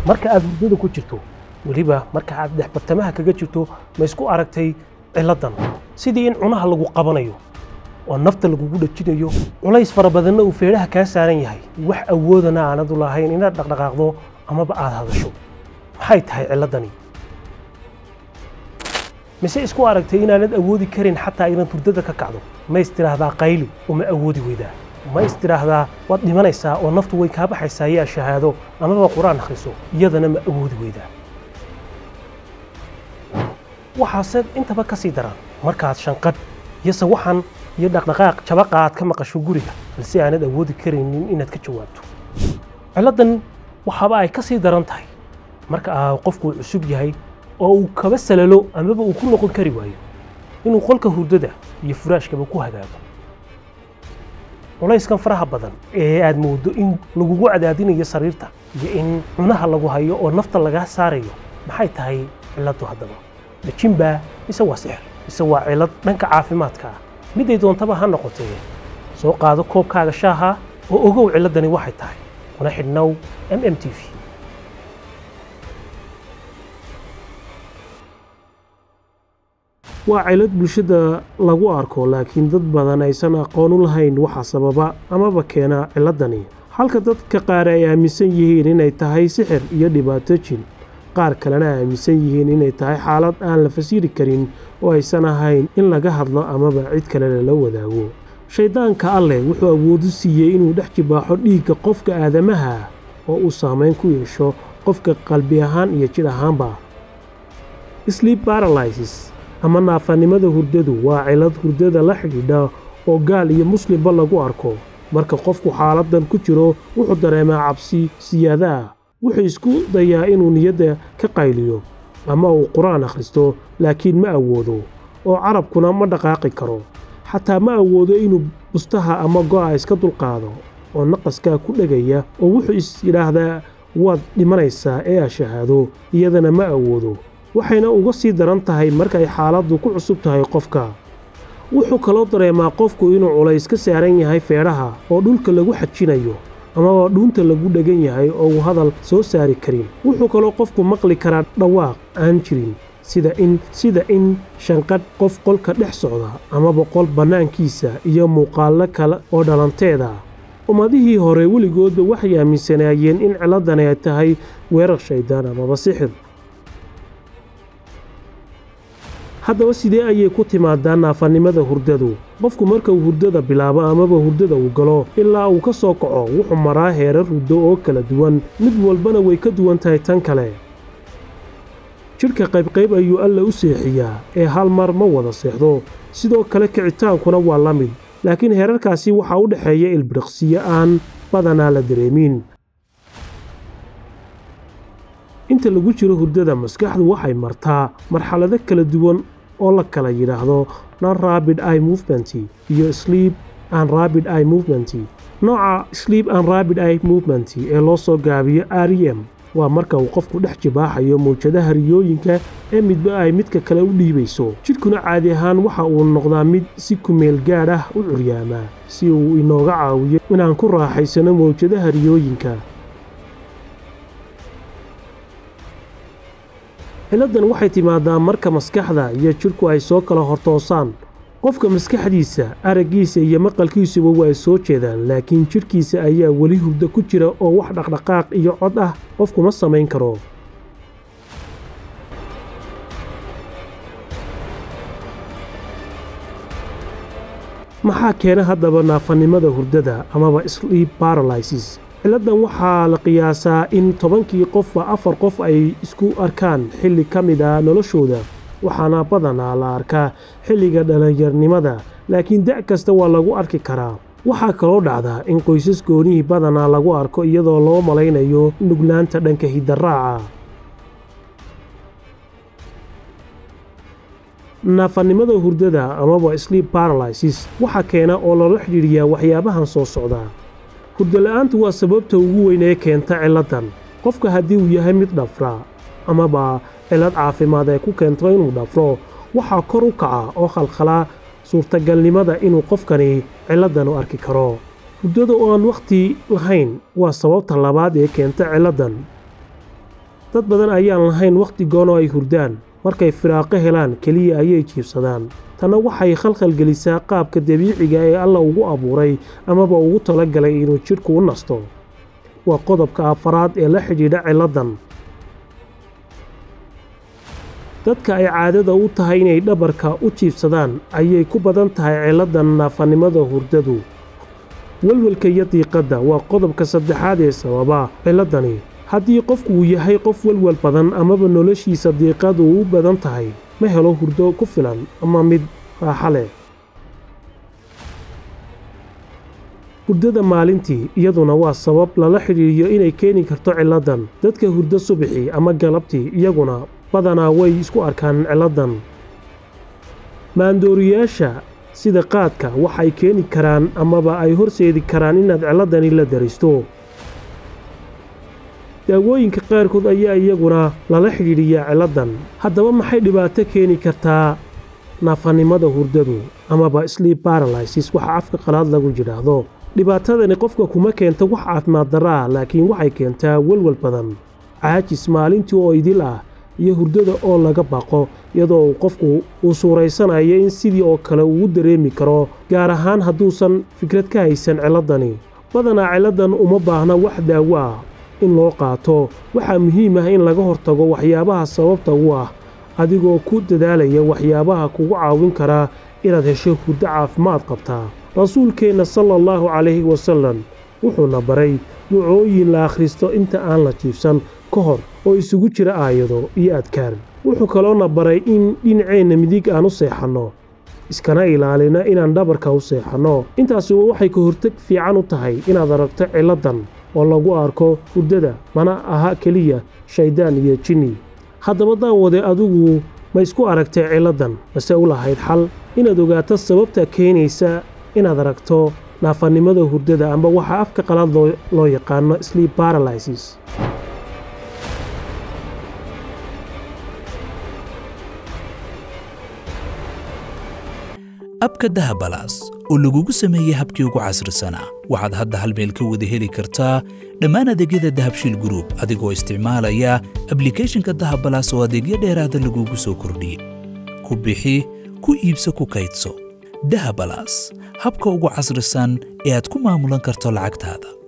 marka aad hurdada ku jirto weliba marka aad dhexbartamaha kaga jirto ma isku aragtay ciladan sidii in cunaha lagu qabanayo oo nafta lagugu dhajinayo culays fara badanna uu feedhaha kaa saaran yahay wax awoodana aanad u lahayn inaad dhaqdhaqaaqdo amaba aad hadasho maxay tahay ciladani mise isku aragtay inaanad awoodi karin xataa inaad hurdada ka kacdo ma istiraahdaa qayli uma awoodi weydaa ma istiraahdaa waad dhimanaysaa oo naftu way kaa baxaysaa yaa shahaado amaba qur-aan akhriso iyadana ma awoodi weydaa waxaase intaba ka sii daran markaad shanqadh iyo sawaxan iyo dhaqdhaqaaq jabaqa aad ka maqasho guriga balse aanad awoodi karaynin inaad ka jawaabto ciladan waxaaba ay ka sii daran tahay marka aa qofku cusub yahay oo uu kaba salalo amaba uu ku noqon kari waayo inuu qolka hurdada iyo furaashkaba ku hagaago culayskan faraha badan ee aad moodo in lagugu cadaadinayo sariirta iyo in cunaha lagu hayo oo nafta lagaa saarayo maxay tahay ciladu haddaba dajinbaa mise waa sixir mise waa cilad dhanka caafimaadka ah miday doontaba ha noqotee soo qaado koobkaaga shaaha oo ogow ciladani waxay tahay kuna xidhnow m m t v waa cilad bulshada lagu arko laakiin dad badan aysan aqoon u lahayn waxa sababa amaba keena ciladani halka dadka qaar ay aaminsan yihiin inay tahay sixir iyo dhibaato jin qaar kalena aaminsan yihiin inay tahay xaalad aan la fasiri karin oo aysan ahayn in laga hadlo amaba cid kale lala wadaago shayddaanka alleh wuxuu awoodu siiyey inuu dhex jibaaxo dhiigga qofka aadamaha oo uu saamayn ku yeesho qofka qalbi ahaan iyo jidh ahaanba sleep paralysis ama naafanimada hurdadu waa cilad hurdada la xidhiidha oo gaal iyo muslimba lagu arko marka qofku xaaladan ku jiro wuxuu dareemaa cabsi siyaada ah wuxuu isku dayaa inuu niyadda ka qayliyo ama uu qur-aan akhristo laakiin ma awoodo oo carabkuna ma dhaqaaqi karo xataa ma awoodo inuu bustaha ama go'a iska dulqaado oo naqaskaa ku dhegaya oo wuxuu is yidhaahdaa waad dhimanaysaa ee a shahaado iyadana ma awoodo waxayna uga sii daran tahay markay xaaladdu ku cusub tahay qofka wuxuu kaloo dareemaa qofku inuu culays ka saaran yahay feedhaha oo dhulka lagu xajinayo amaba dhuunta lagu dhegan yahay oo uu hadal soo saari karin wuxuu kaloo qofku maqli karaa dhawaaq aan jirin sida in sida in shanqadh qof qolka dhex socda amaba qol bannaankiisa iyo muuqaallo kale oo dhalanteeda ummadihii hore weligoodba waxay aaminsanaayeen in ciladani ay tahay weerar shayddaan amaba sixir haddaba sidee ayay ku timaadaa naafanimada hurdadu qofku marka uu hurdada bilaabo amaba hurdada uu galo ilaa uu ka soo kaco wuxuu maraa heerar hurdo oo kala duwan mid walbana way ka duwan tahay tan kale jidhka qaybqayb ayuu alla u seexiyaa ee hal mar ma wada seexdo sidoo kale kicitaankuna waa la mid laakiin heerarkaasi waxaa u dhexeeya ilbiriqsiyo aan badanaa la dareemin inta lagu jiro hurdada maskaxdu waxay martaa marxalado kala duwan oo la kala yidhaahdo non rabid i movement iyo sleep an rabid i movement nooca sleep an rabid i movement ee loo soo gaabiyo r e m waa marka uu qofku dhex jibaaxayo mawjadaha riyooyinka ee midba ay midka kale u dhiibayso jidhkuna caadi ahaan waxa uu noqdaa mid si kumeel gaadh ah u curyaamaa si uu inooga caawiyo inaan ku raaxaysano mawjadaha riyooyinka ciladan waxay timaadaa marka maskaxda iyo jidhku ay soo kala hortoosaan qofka maskaxdiisa araggiisa iyo maqalkiisuba waa ay soo jeedaan laakiin jidhkiisa ayaa weli hurdo ku jira oo wax dhaqdhaqaaq iyo cod ah qofkuma samayn karo maxaa keena haddaba naafanimada hurdada amaba sleep paralysis ciladan waxaa la qiyaasaa in tobankii qofba afar qof ay isku arkaan xilli ka mid a noloshooda waxaana badanaa la arkaa xilliga dhallinyarnimada laakiin da' kasta waa lagu arki karaa waxaa kaloo dhacdaa in qoysas goonihii badanaa lagu arko iyadoo loo malaynayo nuglaanta dhanka hidaraaca naafanimada hurdada amaba sleep paralysis waxaa keena oo loola xidhiidhiyaa waxyaabahan soo socdaa hurdola'aantu waa sababta ugu weyn ee keenta ciladan qofka haddii uu yahay mid dhafra amaba cilad caafimaad ee ku keento inuu dhafro waxaa kor u kaca oo khalkhalaa suurtagalnimada inuu qofkani ciladan u arki karo hurdada oo aan wakhti lahayn waa sababta labaad ee keenta ciladan dad badan ayaan lahayn wakhti goon oo ay hurdaan markay firaaqo helaan keliya ayay jiibsadaan tanna waxay khalkhal gelisaa qaabka dabiiciga ee alla ugu abuuray amaba ugu talagalay inuu jidhku u nasto waa qodobka afaraad ee la xidhiidha ciladdan dadka ay caadada u tahay inay dhabarka u jiibsadaan ayay ku badan tahay ciladdan naafanimada hurdadu welwelka iyo diiqadda waa qodobka saddexaad ee sababa ciladdani haddii qofku uu yahay qof welwel badan amaba noloshiisa diiqadu u badan tahay ma helo hurdo ku filan ama mid raaxa leh hurdada maalintii iyaduna waa sabab lala xidhiiriyo inay keeni karto ciladdan dadka hurdo subaxii ama galabtii iyaguna badanaa way isku arkaan ciladdan maandooriyaasha sida qaadka waxay keeni karaan amaba ay horseedi karaan inaad ciladdani la daristo daawooyinka qaarkood ayaa iyaguna lala xidhiidhiyaa ciladdan haddaba maxay dhibaato keeni kartaa naafanimada hurdadu amaba sleep baralisis waxa afka qalaad lagu yidhaahdo dhibaatadani qofka kuma keento wax caafimaad darra ah laakiin waxay keentaa welwel badan caajis maalintii oo idil ah iyo hurdada oo laga baqo iyadoo uu qofku uu suuraysanayo in sidii oo kale uu dareemi karo gaar ahaan hadduusan fikrad ka haysan ciladdani badanaa ciladdan uma baahna wax daawo ah in loo qaato waxaa muhiim ah in laga hortago waxyaabaha sababta u ah adigoo ku dadaalaya waxyaabaha kugu caawin karaa inaad hesho hurdo caafimaad qabtaa rasuulkeenna sala allahu calayhi wasallam wuxuuna baray ducooyin la akhristo inta aan la jiibsan ka hor oo isugu jira aayado iyo adkaar wuxuu kaloona baray in dhinaceenna midig aan u seexanno iskana ilaalina inaan dhabarka u seexanno intaasi waxay ka hortag fiican u tahay inaad aragto ciladdan oo lagu arko hurdada mana aha keliya shayddaan iyo jinni haddaba daawade adigu ma isku aragtay ciladdan mase u lahayd xal inaad ogaato sababta keenaysa inaad aragto naafannimada hurdada amba waxaa afka qalaad loo yaqaano sleep baralisis abka dahabalaas oo lagugu sameeyey habkii ugu casrisanaa waxaad hadda hal meel ka wada heli kartaa dhammaan adeegyada dahabshiil gruub adigoo isticmaalaya ablikeeshinka dahabalaas oo adeegyo dheeraada lagugu soo kordhiyey ku bixi ku iibso ku kaydso dahabalaas habka ugu casrisan ee aad ku maamulan karto lacagtaada